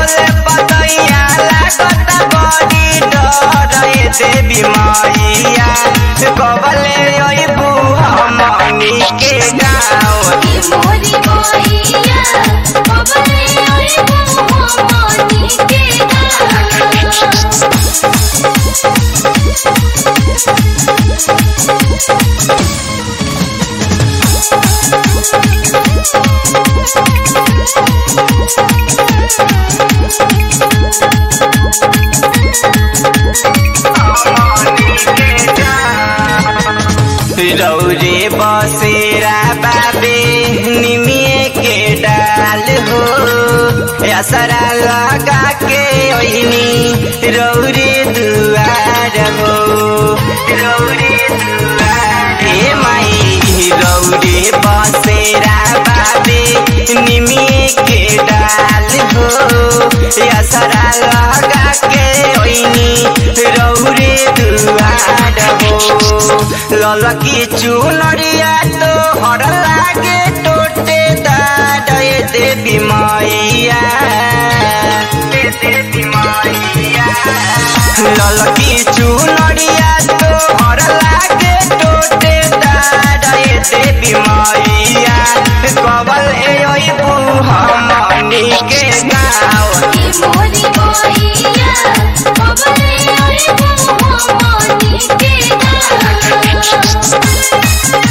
डोले पतैया लागत बड़ी डर ए देवी मैया कबले अइबू हमनी के गाँव ई मोरी मोइया कबले आइबो हमनी के गाँव रौरे बसेरा बाबे निमिए के डाल हो असरा लगा के ओइनी रौरे दुआर हो रौरे दुआर हे माई रौरे बसेरा बाबे निमिए के डाल हो असरा लगा के ओइनी रौरे दुआर हो ललकी चुनरिया तो हर लागे टोटे दाडे देवी मैया देवी मैया ललकी चुनरिया तो हर लागे टोटे दाडे देवी मैया कबल अइबू हमनी के गाँव ई मोरी मोइया कबले आइबो हमनी के गाँव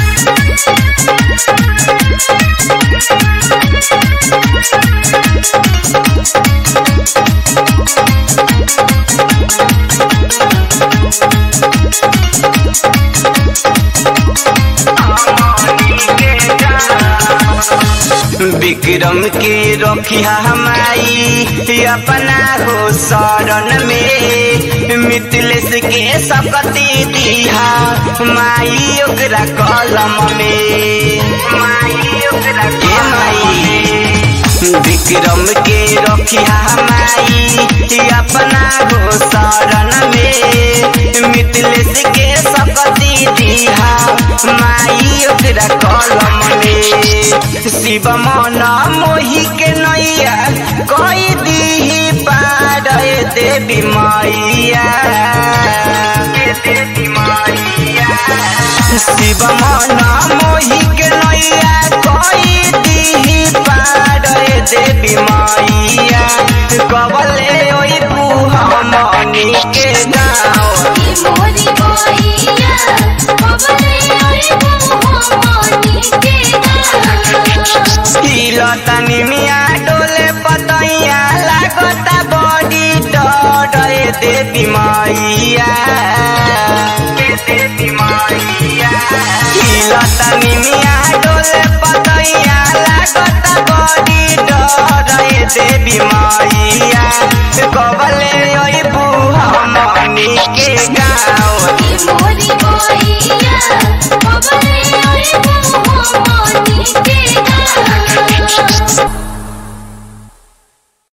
विक्रम के रखिया हमारी अपना हो शरण में मिथिलेश के सकती दिहा माई ओकरा कलम में माई ओकरा के माई विक्रम के रखिया हमारी अपना हो शरण में मिथिलेश के सकती दिहा माई ओकरा कलम में शिव मन मोहि के नैया कई दीही पार ए देवी मैया देवी मैया शिव मन मोहि के नैया कई दीही पार ए देवी मैया कबले ओइबू हमनी के गाँव ई मोरी मोइया कबले आइबो हमनी के गाँव लतानी मिया डोले पतैया लागता बड़ी डर ए देवी मैया देवी मैया लतानी मिया डोले पतैया लागता बड़ी डर ए देवी मैया कबले अइबू हमनी के गाँव ई